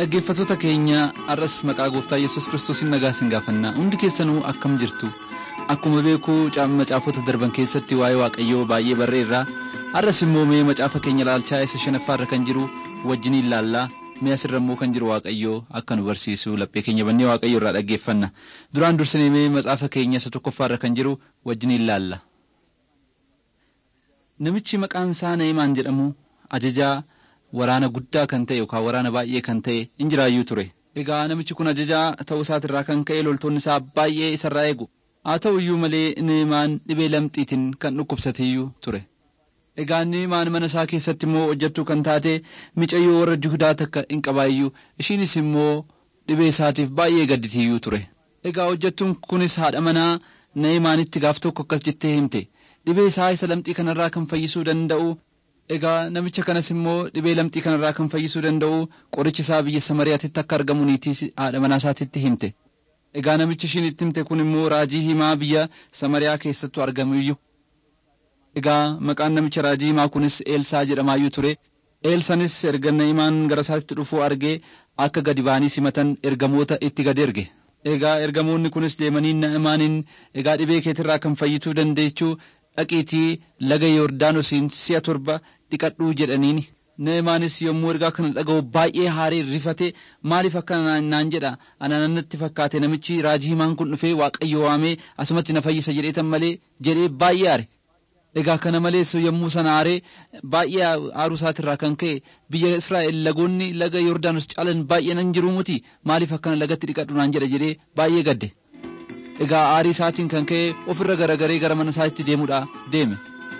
Dhaggeeffattoota keenya har'as maqaa gooftaa Yesuus Kiristoosiin nagaa sin gaafanna hundi keessanuu akkam jirtu akkuma beekuu macaafota darban keessatti waa'ee waaqayyoo baay'ee barreerra har'as immoo mee macaafa keenya laalchaa isa shanaffaarra kan jiru wajjiniin laallaa mee asirra immoo kan jiru waaqayyoo akka nu barsiisu laphee keenya bannee waaqayyoo irraa dhaggeeffanna duraan dursinee mee macaafa keenya isa tokkoffaarra kan jiru wajjiniin laalla. Namichi maqaan isaa Na'imaan jedhamu ajajaa waraana guddaa kan ta'e yookaan waraana baay'ee kan ta'e in jiraayyuu ture. Egaa namichi kun ajajaa ta'uu isaatirraa kan ka'e loltoonni isaa baay'ee isarraa eegu. Haa ta'u iyyuu malee Na'imaan dhibee lamxiitiin kan dhukkubsateeyyuu ture. Egaa Na'imaan mana isaa keessatti immoo hojjettuu kan taate micayyoo warra Yihudaa takka hin qabaayyuu ishiinis immoo dhibee isaatiif baay'ee gadditiiyyuu ture. Egaa hojjettuun kunis haadha manaa Na'imaanitti gaaf tokko akkas jettee himte. Dhibee isaa isa lamxii kanarraa kan fayyisuu danda'u egaa namicha kanas immoo dhibee lamxii kanarraa kan fayyisuu danda'u qorichi isaa biyya Samariyaatitti akka argamu niitii haadha manaa isaatitti himte. Egaa namichi ishiin itti himte kun immoo raajii himaa biyya Samariyaa keessattu argamuyyuu. Egaa maqaan namicha raajii himaa kunis Eelsaa jedhamaayyuu ture. Eelsanis erga Na'imaan gara isaatti dhufuu argee akka gadi ba'anii simatan ergamoota itti gad erge. Egaa ergamoonni kunis deemanii Na'imaaniin egaa dhibee keetirraa kan fayyituu dandeechuu dhaqiitii laga Yordaanosiin si'a torba dhiqadhuu jedhaniini. Naa'imaanis yommuu ergaa kana dhaga'u baay'ee haaree rifate maaliif akkana naan jedha ananatti fakkaate namichi raajii himaan kun dhufee waaqayyo waamee asumatti na fayyisa jedheetan malee jedhee baay'ee aare. Egaa kana malees yommuu sana aaree baay'ee aaruu isaatirraa kan ka'e biyya Israa'el lagoonni laga Yordaanos caalan baay'ee nan jiru muti maaliif akkana lagatti dhiqadhu naan jedha jedhee baay'ee gadde. Egaa aarii isaatiin kan ka'e ofirra garagaree gara mana isaatti deemuudha deeme.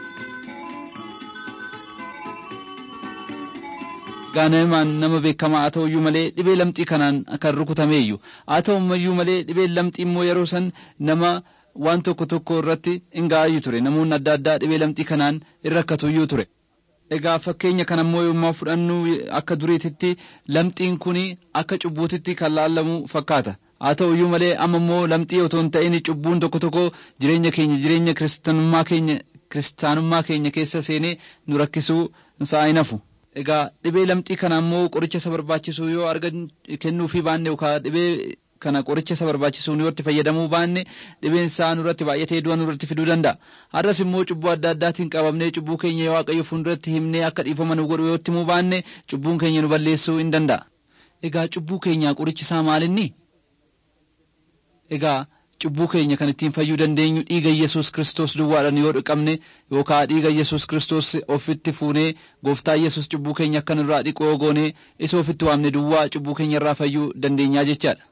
Egaa Na'imaan nama beekamaa haa ta'uyyuu malee dhibee lamxii kanaan kan rukutameeyyu haa ta'uyyuu malee dhibeen lamxii immoo yeroo san nama waan tokko tokko irratti hin ga'ayyuu ture namoonni adda addaa dhibee lamxii kanaan in rakkatuyyuu ture. Egaa fakkeenya kana immoo yommuu fudhannu akka duriititti lamxiin kun akka cubbuutitti kan laallamu fakkaata. Haa ta'uyyuu malee amma immoo lamxii otoo hin ta'in cubbuun tokko tokko jireenya keenya jireenya kiristaanummaa keenya kiristaanummaa keenya keessa seenee nu rakkisuu isaa hin hafu. Egaa dhibee lamxii kana immoo qoricha isa barbaachisu yoo argan kennuufii baanne yookaan dhibee kana qoricha isa barbaachisu yoo itti fayyadamuu baanne dhibeen isaa nurratti baay'atee du'a nurratti fiduu danda'a. Har'as immoo cubbuu adda addaatiin qabamnee cubbuu keenya waaqayyo fuulduratti himnee akka dhiifama nu godhu yoo itti himuu baanne cubbuun keenya nu balleessuu hin danda'a. Egaa cubbuu keenyaa qorichi isaa maalinni? Egaa cubbuu keenya kan ittiin fayyuu dandeenyu dhiiga Yesuus Kiristoos duwwaadhaan yoo dhiqamne yookaan dhiiga Yesuus Kiristoos ofitti fuunee gooftaa Yesuus cubbuu keenya akka nurraa dhiqoo goonee isa ofitti waamne duwwaa cubbuu keenya irraa fayyuu dandeenyaa jechaadha.